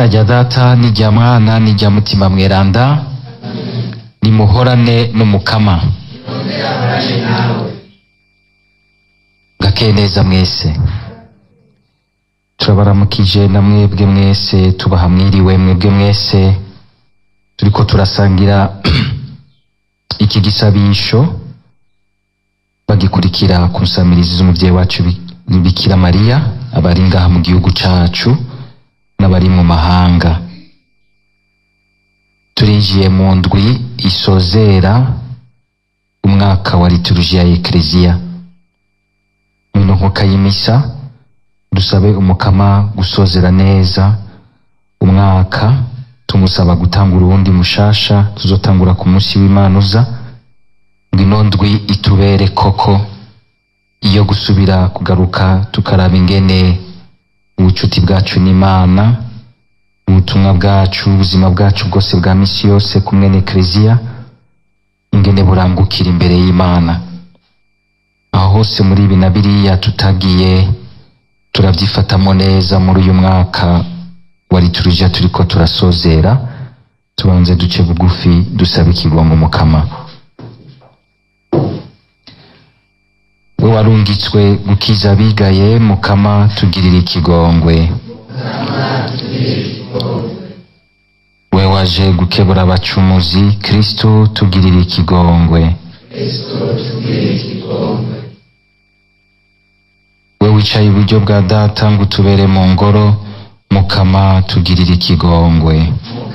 rya data n'irya mwana n'irya mutima mweranda nimuhorane n'umukama gakeye neza mwese turabaramukije na mwebwe mwese tubaha mwiriwe mwebwe mwese turiko turasangira iki gisabisho bagikurikira ku nsamirizi z'umuvyeyi wacu Bi- bikira mariya abari ngaha mu gihugu cacu n'abari mu mahanga turinjiye mu ndwi isozera umwaka wa liturujia ya ekleziya mwino nkoka y'imisa dusabe umukama gusozera neza umwaka tumusaba gutanga urundi mushasha tuzotangura ku munsi w'imana uza ngo ino ndwi itubere koko iyo gusubira kugaruka tukaraba ingene ubucuti bwacu n'imana ubutumwa bwacu ubuzima bwacu bwose bwa misi yose kumwe n'ekleziya ingene burangukira imbere y'imana aho hose muri ibi na biriya tutagiye turabyifatamo neza muri uyu mwaka wa liturujia turiko turasozera tubanze duce bugufi dusaba ikigongo umukama we warungitswe gukiza abigaye mukama tugirira ikigongwe we waje gukebura abacumuzi kristo tugirira ikigongwe we wicaye iburyo bwa data ngo utubere mu ngoro mukama tugirira ikigongwe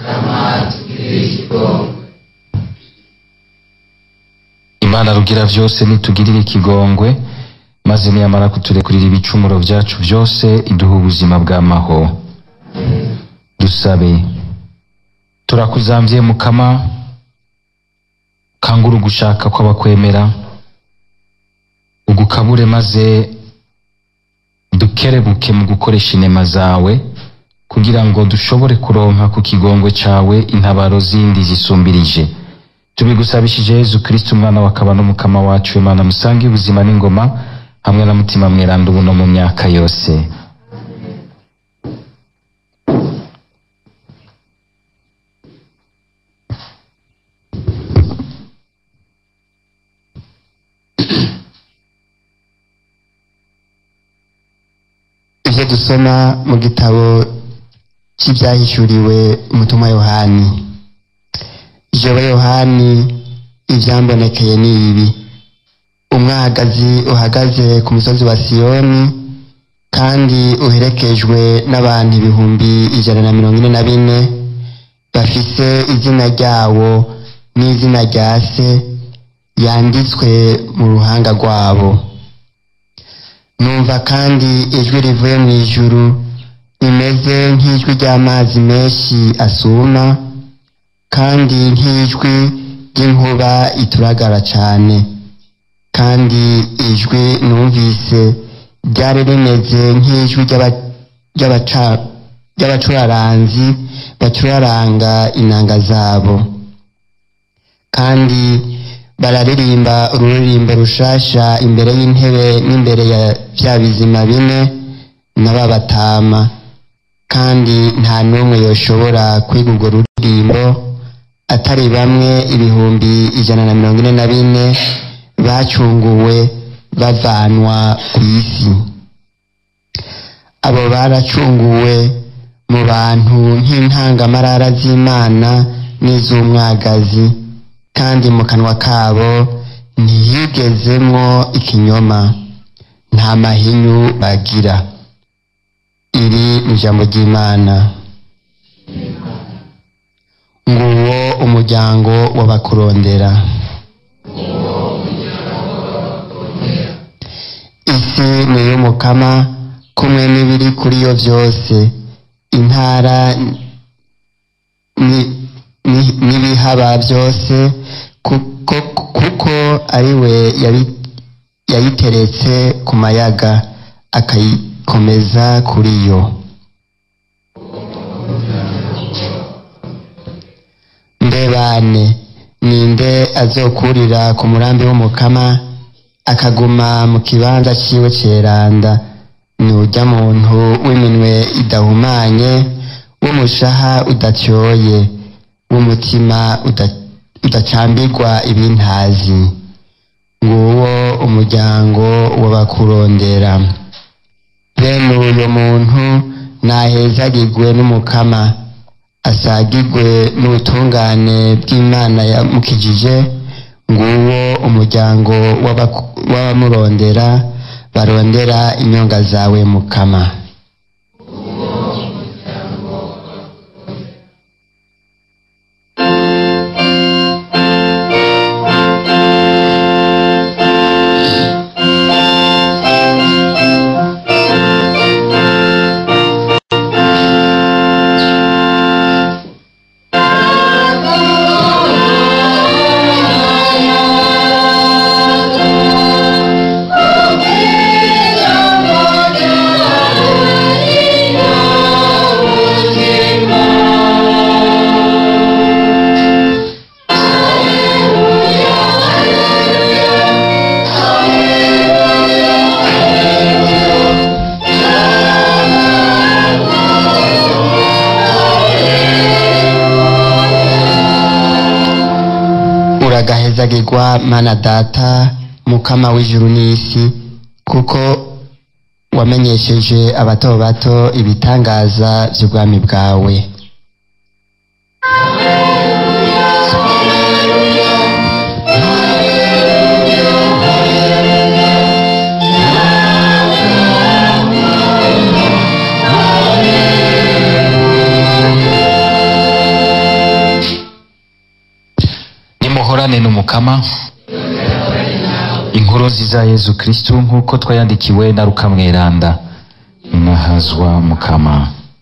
imana rugira vyose nitugirire ikigongwe maze niyamara kuturekurira ibicumuro vyacu vyose iduha ubuzima bw'amaho dusabe turakuzamvye mukama kangura ugushaka kw'abakwemera ugukabure maze dukerebuke mu gukoresha inema zawe kugira ngo dushobore kuronka ku kigongwe cawe intabaro zindi zisumbirije tubigusabishije yezu kristo umwana wakaba n'umukama wacu imana musange ubuzima n'ingoma hamwe na mutima mweranda ubu no mu myaka yose ivyo dusoma mu gitabo c'ivyahishuriwe umutumwa yohani jewe yohani ivyambonekeye ni ibi umwagazi uhagaze ku musozi wa siyoni kandi uherekejwe n'abantu ibihumbi ijana na mirongo ine na bine bafise izina ryawo n'izina rya se yanditswe mu ruhanga rwabo numva kandi ijwi rivuye mu ijuru rimeze nk'ijwi ry'amazi menshi asuma kandi nk'ijwi ry'inkuba ituragara cane kandi ijwi numvise ryari rimeze nk'ijwi ry'aba- ry'abaca- ry'abacuraranzi bacuraranga inanga zabo kandi bararirimba ururirimbo rushasha imbere y'intebe n'imbere ya vya bizima bine na ba batama kandi nta n'umwe yoshobora kwiga urwo ruririmbo atari bamwe ibihumbi ijana na mirongo ine na bine bacunguwe bavanwa ku isi abo baracunguwe mu bantu nk'intangamarara z'imana n'iz'umwagazi kandi mu kanwa kabo ntihigezemwo ikinyoma nta mahinyu bagira iri ni ijambo ry'imana nguwo umuryango w'abakurondera isi ni iy'umukama kumwe n'ibiri kuri yo vyose intara ni- ni- n'ibihaba byose kuko, kuko ari we yabi- yayiteretse ku mayaga akayikomeza kuri yo mbe bane ninde azokurira ku murambi w'umukama akaguma mu kibanza ciwe ceranda ni urya muntu w'iminwe idahumanye w'umushaha udatyoye w'umutima uda- udacambirwa ibintazi nguwo umuryango w'abakurondera bene uyo muntu nahezagirwe n'umukama asagirwe n'ubutungane bw'imana yamukijije nguwo umuryango w'abaku- w'abamurondera barondera inyonga zawe mukama uragahezagirwa mana data mukama w'ijuru n'isi kuko wamenyesheje abato bato ibitangaza by'ubwami bwawe nimuhorane n'umukama inkuru nziza ya yezu kristu nk'uko twayandikiwe na rukamweranda inahazwa mukama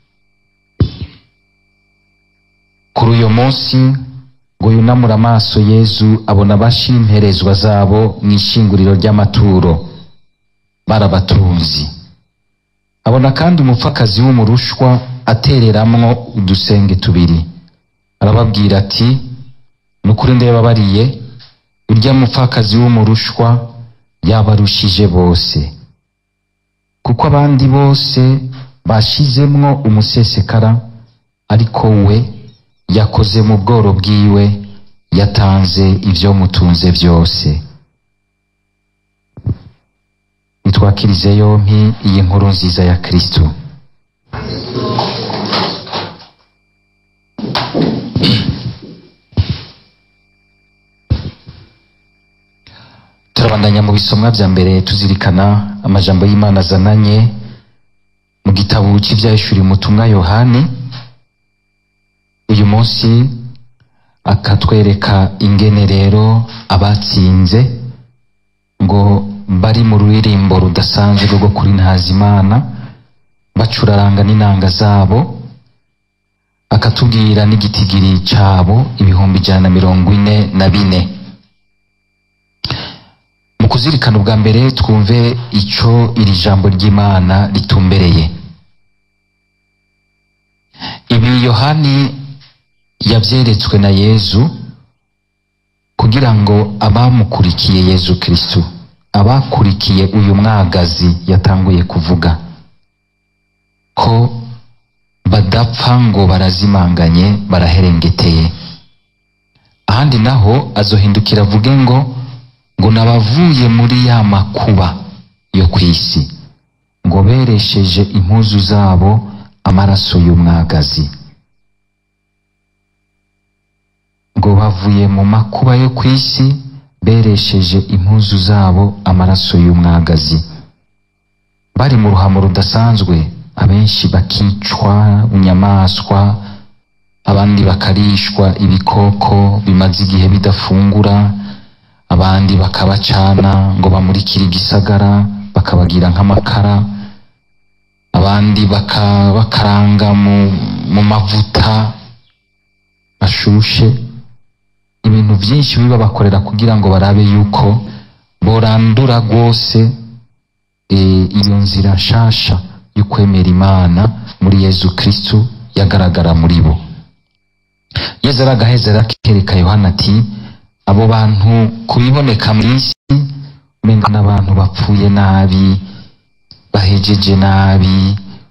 kuri uyo munsi ngo yunamure amaso yezu abona abashira imperezwa zabo mu ishinguriro ry'amaturo barabatunzi abona kandi umupfakazi w'umurushwa atereramwo udusenge tubiri arababwira ati ni ukuri ndababariye urya mupfakazi w'umurushwa yabarushije bose kuko abandi bose bashizemwo umusesekara ariko we yakoze mu bworo bwiwe yatanze ibyo mutunze byose nitwakirize yompi iyi nkuru nziza ya kristo turabandanya mu bisomwa bya mbere tuzirikana amajambo y'imana azananye mu gitabo cy'ibyahishuriye umutumwa yohani uyu munsi akatwereka ingene rero abatsinze ngo bari mu ruririmbo rudasanzwe rwo kuri ntazimana bacuraranga n'inanga zabo akatubwira n'igitigiri cyabo ibihumbi ijana na mirongo ine na bine mu kuzirikana ubwa mbere twumve icyo iri jambo ry'imana ritumbereye ibi yohani yabyeretswe na yezu kugira ngo abamukurikiye yezu kristu abakurikiye uyu mwagazi yatanguye kuvuga ko badapfa ngo barazimanganye baraherengeteye ahandi naho azohindukira avuge ngo ngo nabavuye muri ya makuba yo ku isi ngo beresheje impuzu zabo amaraso y'umwagazi ngo bavuye mu makuba yo ku isi beresheje impuzu zabo amaraso y'umwagazi bari mu ruhamo rudasanzwe abenshi bakicwa inyamaswa abandi bakarishwa ibikoko bimaze igihe bidafungura abandi bakabacana ngo bamurikire igisagara bakabagira nk'amakara abandi bakabakaranga mu, mu mavuta ashushe ibintu byinshi biba bakorera kugira ngo barabe yuko borandura rwose e, iyo nzira nshasha yo kwemera imana muri yezu kristu yagaragara muri bo yezu aragaheza arakereka yohana ati abo bantu kubiboneka mu isi umenga n'abantu bapfuye nabi bahejeje nabi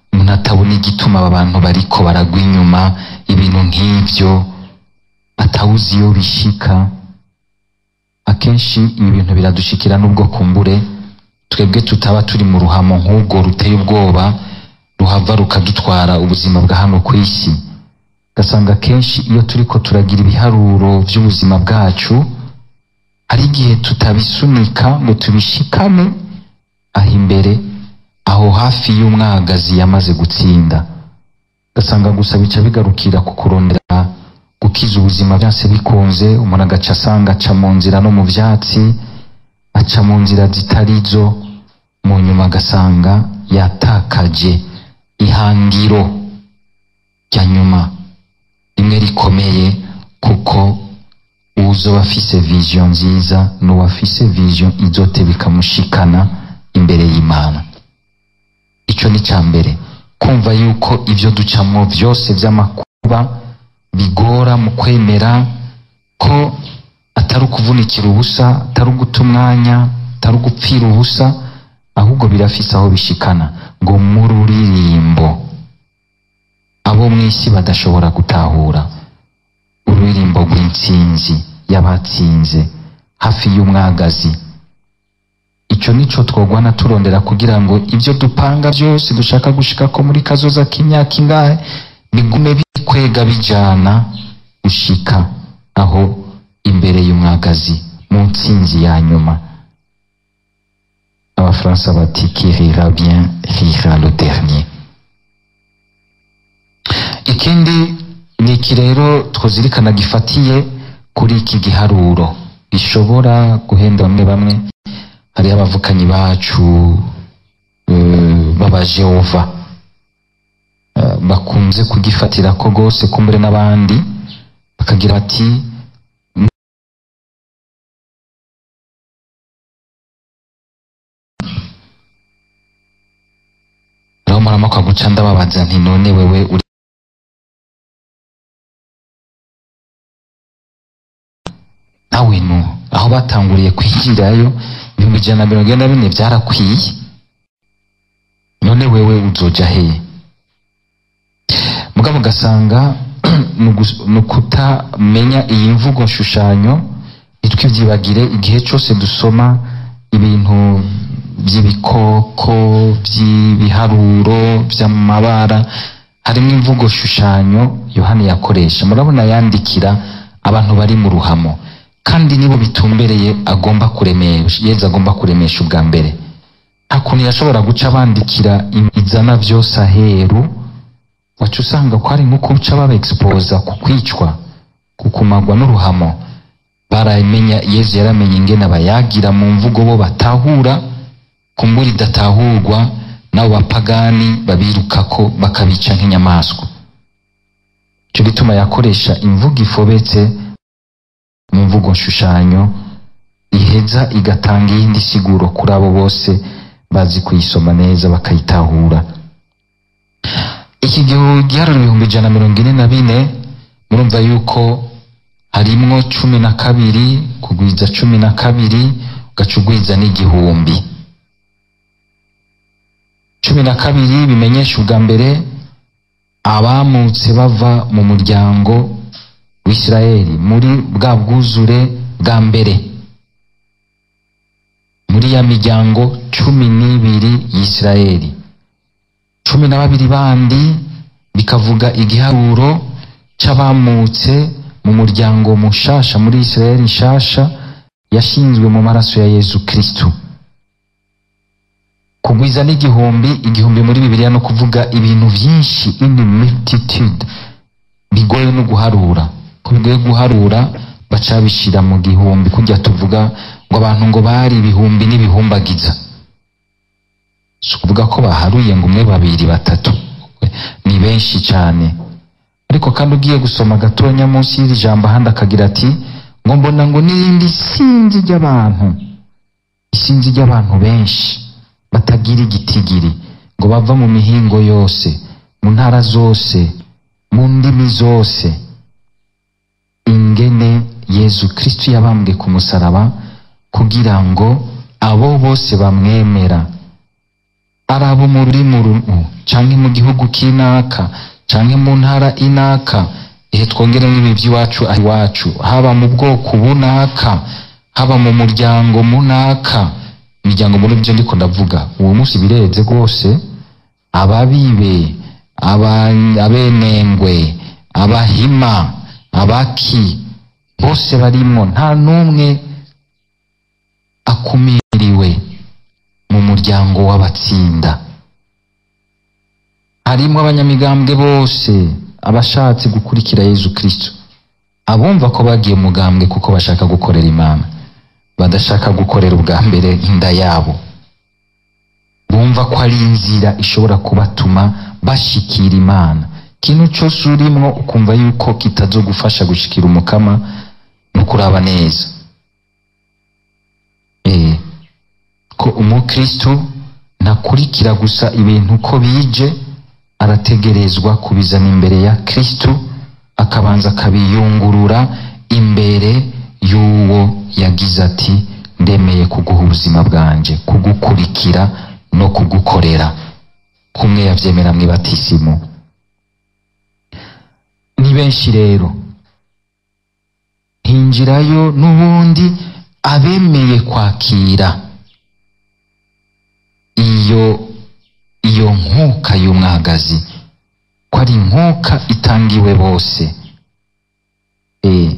umuntu atabona igituma aba bantu bariko baragwa inyuma ibintu nk'ivyo atawuzi iyo bishika akenshi ibi bintu biradushikira n'ubwo kumbure twebwe tutaba turi mu ruhamo nk'ubwo ruteye ubwoba ruhava rukadutwara ubuzima bwa hano ku isi ugasanga akenshi iyo turiko turagira ibiharuro by'ubuzima bwacu hari igihe tutabisunika ngo tubishikane aho imbere aho hafi y'umwagazi yamaze gutsinda ugasanga gusa bica bigarukira ku kurondera gukiza ubuzima byose bikunze umuntu agaca asanga aca mu nzira no mu byatsi aca mu nzira zitari zo mu nyuma agasanga yatakaje ihangiro rya nyuma rimwe rikomeye kuko uzoba afise vision nziza n'uwafise vision izote bikamushikana imbere y'imana ico ni ca mbere kumva yuko ivyo ducamwo vyose vy'amakuba bigora mu kwemera ko atari ukuvunikira ubusa atari uguta umwanya atari ugupfira ubusa ahubwo birafise aho bishikana ngo mu ruririmbo abo mw'isi badashobora gutahura ururirimbo rw'intsinzi y'abatsinze hafi y'umwagazi ico nico twogwana turondera kugira ngo ivyo dupanga vyose dushaka gushika ko muri kazoza k'imyaka ingahe bigume bikwega bijana gushika aho imbere y'umwagazi mu ntsinzi ya nyuma abafaransa bati qui rira bien rira le dernier ikindi ni iki rero twazirikana gifatiye kuri iki giharuro gishobora guhenda bamwe bamwe hariho abavukanyi bacu eh, b'abajehova eh, bakunze kugifatira ko rwose kumbure n'abandi bakagira bati rero murama guca ndababaza nti none wewe uri nawe nu aho batanguriye kwigirayo ibihumbi ijana na mirongo ine na bine byarakwiye none wewe uzoja heye mugabo ugasanga ni ugus- ni ukutamenya iyi mvugo nshushanyo ntitwibyibagire igihe cyose dusoma ibintu by'ibikoko by'ibiharuro by'amabara harimo imvugo shushanyo yohani yakoresha murabona yandikira abantu bari mu ruhamo kandi nibo bitumbereye agomba kuremesha yezu agomba kuremesha ubwa mbere nta kuntu yashobora guca bandikira izana byose aheru waca usanga ko hari nko kuca baba exposa ku kwicwa ku kumagwa n'uruhamo baramenya yezu yaramenye ingene abayagira mu mvugo bo batahura kumbura idatahurwa n'abo bapagani babirukako bakabica nk'inyamaswa icyo gituma yakoresha imvugo ifobetse mu mvugo nshushanyo iheza igatanga iyindi siguro kuri abo bose bazi kuyisoma neza bakayitahura iki gihe giharuro ibihumbi ijana na mirongo ine na bine murumva yuko harimwo cumi na kabiri kugwiza cumi na kabiri ugaca ugwiza n'igihumbi cumi na kabiri bimenyesha ubwa mbere abamutse bava mu muryango w'isirayeli muri bwa bwuzure bwa mbere muri ya miryango cumi n'ibiri y'isirayeli cumi na babiri bandi bikavuga igiharuro c'abamutse mu muryango mushasha muri isirayeli nshasha yashinzwe mu maraso ya yezu kristu kugwiza n'igihumbi igihumbi muri bibiliya no kuvuga ibintu byinshi in multitude bigoye no guharura ko bigoye guharura baca bishira mu gihumbi kujya tuvuga ngo abantu ngo bari ibihumbi n'ibihumbagiza si ukuvuga ko baharuye ngo umwe babiri batatu ni benshi cyane ariko kandi ugiye gusoma gatonya munsi y'iri jambo ahandi akagira ati ngo mbona ngo n'irindi sinzi ry'abantu isinzi ry'abantu benshi batagira igitigiri ngo bava mu mihingo yose mu ntara zose mu ndimi zose ingene yezu kristu yabambwe ku musaraba kugira ngo abo bose bamwemera ari abo mu rurimi uru canke mu gihugu kinaka canke mu ntara inaka ihe twongeremo ibi by'iwacu aho iwacu haba mu bwoko bunaka haba mu muryango munaka imiryango muri byo ndiko ndavuga uwo munsi bireze rwose ababibe aba- abenengwe abahima abaki bose barimwo nta n'umwe akumiriwe mu muryango w'abatsinda harimwo abanyamigambwe bose abashatse gukurikira yezu kristo abumva ko bagiye mu mugambwe kuko bashaka gukorera imana badashaka gukorera ubwa mbere inda yabo bumva ko ari inzira ishobora kubatuma bashikira imana ikintu cyose urimwo ukumva yuko kitazogufasha gushikira umukama no kuraba neza eh ko umukristo ntakurikira gusa ibintu uko bije arategerezwa kubizana imbere ya kristo akabanza akabiyungurura imbere y'uwo yagize ati ndemeye kuguha ubuzima bwanje kugukurikira no kugukorera kumwe yavyemera mw'ibatisimu ni benshi rero hinjirayo n'ubundi abemeye kwakira iyo iyo nkuka y'umwagazi ko ari inkuka itangiwe bose eh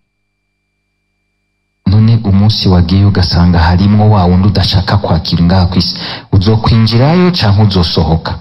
none umunsi wagiye ugasanga harimwo wa wundi udashaka kwakira ngaha kw'isi uzokwinjirayo canke uzosohoka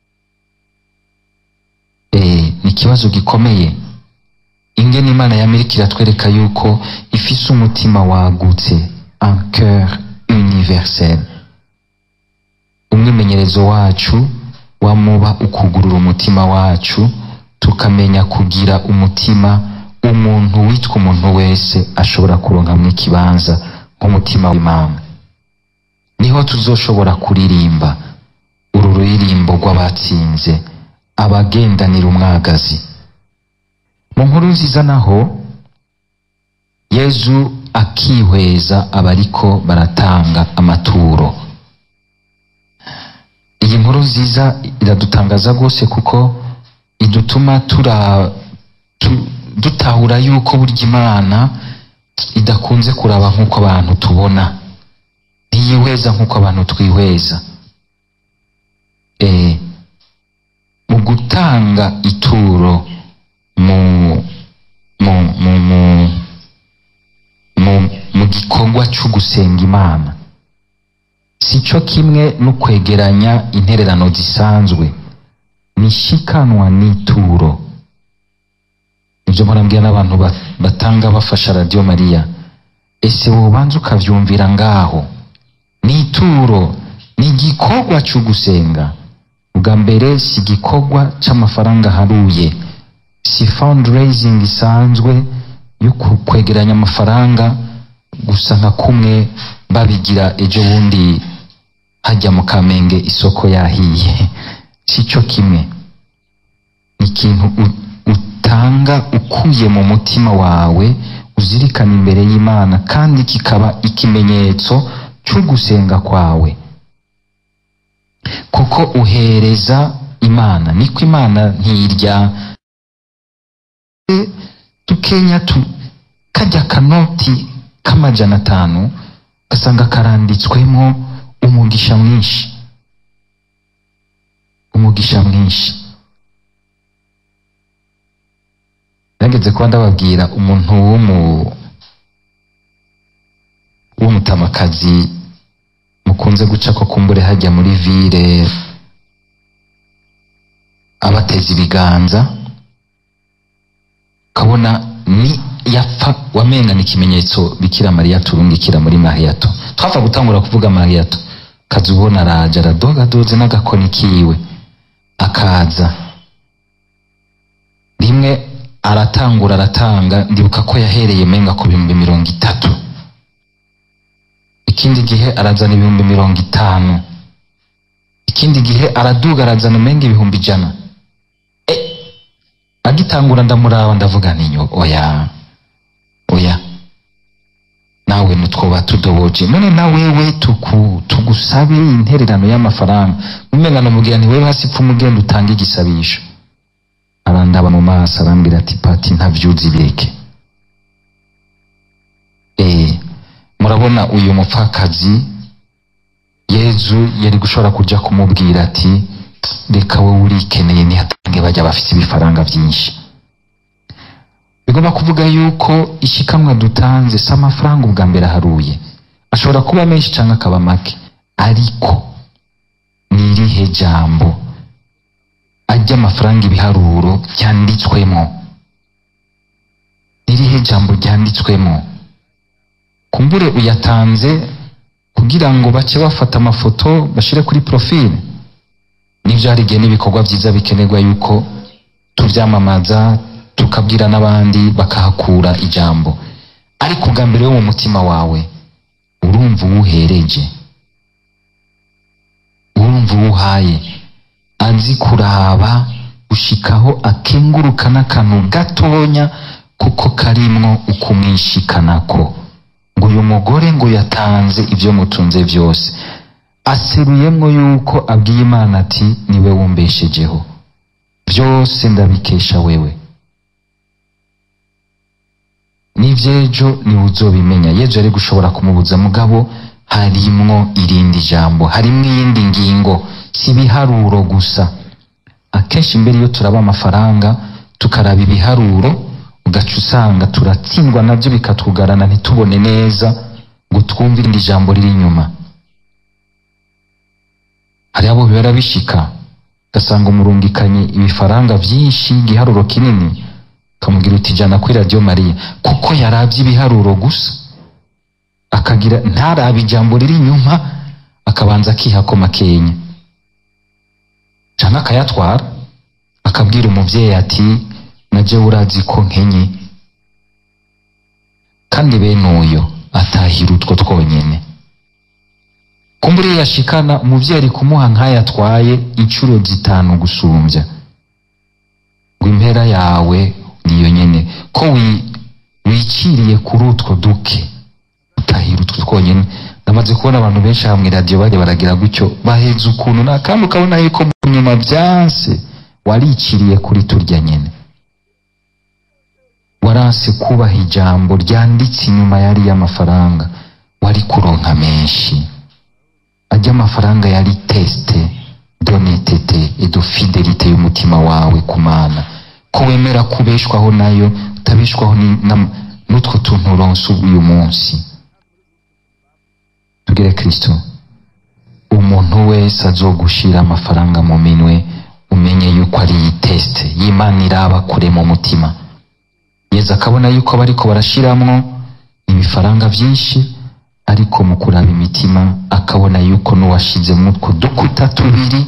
eh ni ikibazo gikomeye ingene imana y'amerika iratwereka yuko ifise umutima wagutse un cœur universel umwimenyerezo wacu wamuba ukugurura umutima wacu tukamenya kugira umutima umuntu witwa umuntu wese ashobora kuronkamwo ikibanza nk'umutima w'imana niho tuzoshobora kuririmba uru ruririmbo rw'abatsinze abagendanira umwagazi mu nkuru nziza naho yezu akihweza abariko baratanga amaturo iyi nkuru nziza iradutangaza rwose kuko idutuma tura tu- dutahura yuko burya imana idakunze kuraba nk'uko abantu tubona ntiyihweza nk'uko abantu twihweza eh, mu gutanga ituro mu mu mu mu mu, mu gikorwa cyo gusenga imana si cyo kimwe no kwegeranya intererano zisanzwe nishikanwa n'ituro ibyo murambwira n'abantu ba- batanga bafasha radiyo mariya ese wobanza ukavyumvira ngaho n'ituro ni igikorwa cyo gusenga ubwa mbere si igikorwa c'amafaranga aharuye si fundraising isanzwe yo ku- kwegeranya amafaranga gusa nka kumwe babigira ejo bundi hajya mu kamenge isoko yahiye si cyo kimwe ni ikintu u- utanga ukuye mu mutima wawe uzirikana imbere y'imana kandi kikaba ikimenyetso cyo gusenga kwawe kuko uhereza imana niko imana ntirya tukenya tu kajya kanoti k'amajana atanu ugasanga karanditswemo umugisha mwinshi umugisha mwinshi nageze kuba ndababwira umuntu w'umu w'umutamakazi mukunze guca ko kumbure hajya muri vile abateza ibiganza ukabona ni yapfa wamenga ni ikimenyetso bikira mariya turungikira muri mariyato twapfa gutangura kuvuga mariyato kaza ubona araje aradogadoze n'agakoni kiwe akaza rimwe aratangura aratanga ndibuka ko yahereye menga ku bihumbi mirongo itatu ikindi gihe arazana ibihumbi mirongo itanu ikindi gihe araduga arazana umenga ibihumbi ijana e, agitangura ndamuraba ndavuga ninyo oya oya nawe nutwa twoba tudoboje none na wewe tuku, tugusabe intererano y'amafaranga umenga namubwira nti wewe hasi pfa umugenda utange igisabisho arandaba mu maso arambwira ati pati ntavyuzi bireke eh murabona uyu mupfakazi yezu yari gushobora kuja kumubwira ati reka wowe urikeneye nihatange bajya bafite ibifaranga byinshi bigomba kuvuga yuko ishikamwa dutanze si amafaranga ubwa mbere aharuye ashobora kuba menshi cyangwa akaba make ariko ni irihe jambo ajya amafaranga ibiharuro byanditswemo ni irihe jambo ryanditswemo kumbure uyatanze kugira ngo bace bafata amafoto bashire kuri profile nibyo hari igihe n'ibikorwa byiza bikenerwa yuko tubyamamaza tukabwira n'abandi bakahakura ijambo ariko ubwa mbere wo mu mutima wawe urumva uwuhereje urumva uwuhaye azi kuraba gushikaho akenguruka n'akantu gatonya kuko karimwo ukumwishikanako ngo uyu mugore ngo yatanze ibyo mutunze byose aseruyemwo yuko abwiye imana ati niwe wumbeshejeho byose ndabikesha wewe n'ivyejo niwe uzobimenya yejo yari gushobora kumubuza mugabo harimwo irindi jambo harimwo iyindi ngingo si ibiharuro gusa akenshi mbere iyo turaba amafaranga tukaraba ibiharuro ugaca usanga turatsindwa navyo bikatugarana ntitubone neza ngo twumve irindi jambo riri inyuma hari abo bibera bishika ugasanga umurungikanye ibifaranga vyinshi igiharuro kinini ukamubwira uti jana kuri radiyo mariya kuko yarabye ibiharuro gusa akagira ntarabe ijambo riri inyuma akabanza akihako makenya canke akayatwara akabwira umuvyeyi ati naje urazi ko nkenye kandi bene uyo atahira utwo twonyene kumbura iyo yashikana umuvyeyi ari kumuha nk'ayatwaye incuro zitanu gusumbya ngo impera yawe niyo nyene ko wi- wiciriye kuri utwo duke utahira utwo twonyene namaze kubona abantu benshi hamwe radiyo bajya baragira gutyo baheza ukuntu na kandi ukabona yuko mu nyuma vyanse wariciriye kuri turya nyene waranse kubaha ijambo ryanditse inyuma yari y'amafaranga wari kuronka menshi ajya amafaranga yari teste donetete edo fidelite y'umutima wawe ku mana ko wemera kubeshwaho nayo utabeshwaho ni- na- n'utwo tuntu uronse uyu munsi tugire kristo umuntu wese azogushira amafaranga mu minwe umenye yuko ari iyi teste y'imana iraba kure mu mutima yezu akabona yuko bariko barashiramwo ibifaranga vyinshi ariko mu kuraba imitima akabona yuko n'uwashizemwo utwo dukuta tubiri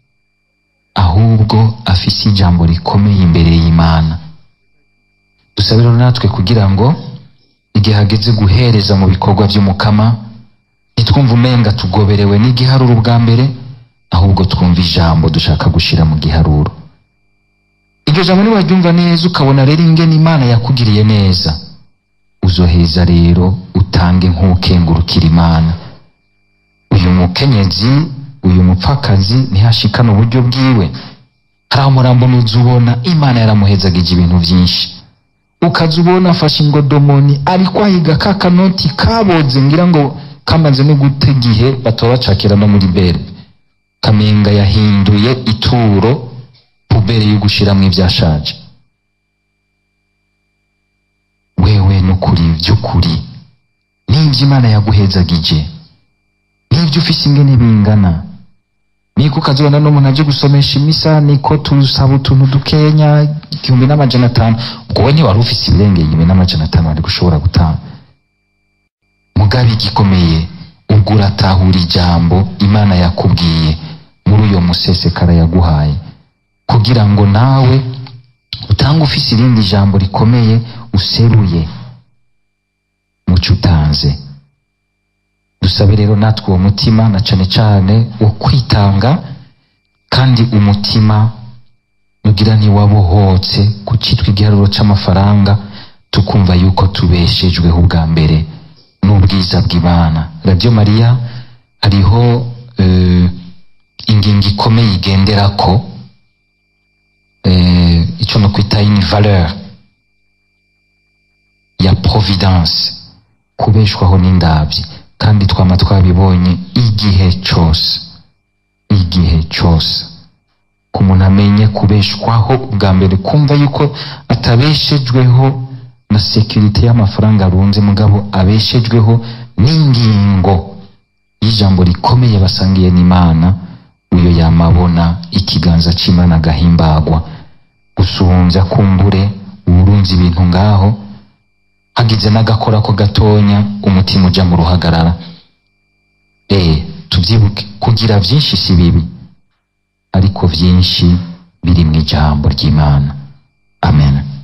ahubwo afise ijambo rikomeye imbere y'imana dusabe rero natwe kugira ngo igihe hageze guhereza mu bikorwa vy'umukama ntitwumve umenga tugoberewe n'igiharuro bwa mbere ahubwo twumva ijambo dushaka gushira mu giharuro iryo jambo niwaryumva neza ukabona rero ingene imana yakugiriye neza uzoheza rero utange nk'ukengurukira imana uyu mukenyezi uyu mupfakazi ntihashikane uburyo bwiwe hari aho umurambo nuza ubona imana yaramuhezagije ibintu vyinshi ukaza ubona afashe ingodomoni ariko ahiga ka kanoti kaboze ngira ngo kamaze no guta igihe batoba bacakira no muri bere kamenga yahinduye ituro pubere yo gushiramwo ivyashaje wewe nukuri vy'ukuri n'ivyo imana yaguhezagije n'ivyo ufise ingene bingana niko ukazibona n'umuntu aje gusomesha imisa niko tusaba utuntu dukenya igihumbi n'amajana atanu ubwo we ntiwari ufise ibirengeye igihumbi n'amajana atanu wari gushobora gutanga mugabe igikomeye ubwo uratahura ijambo imana yakubwiye muri uyo musesekara yaguhaye kugira ngo nawe utange ufise irindi jambo rikomeye useruye muco utanze dusabe rero natwe uwo mutima na cane cane wo kwitanga kandi umutima nugira ntiwabohotse ku citwa igiharuro c'amafaranga tukumva yuko tubeshejweho ubwa mbere n'ubwo ubwiza bw'imana radiyo mariya hariho eh, ingingo ikomeye igenderako eh, icyo no kwita une valeur ya providence kubeshwaho n'indabyi kandi twama twabibonye igihe cyose igihe cyose ku muntu amenye kubeshwaho bwa mbere kumva yuko atabeshejweho na sekirite y'amafaranga arunze mugabo abeshejweho n'ingingo y'ijambo rikomeye basangiye n'imana uyo yamabona ikiganza c'imana agahimbagwa gusuhumbya kumbure uburunzi ibintu ngaho hagize n'agakora ko gatonya umutima uja mu ruhagarara eh tubyibuke kugira byinshi si bibi ariko byinshi biri mu ijambo ry'imana amen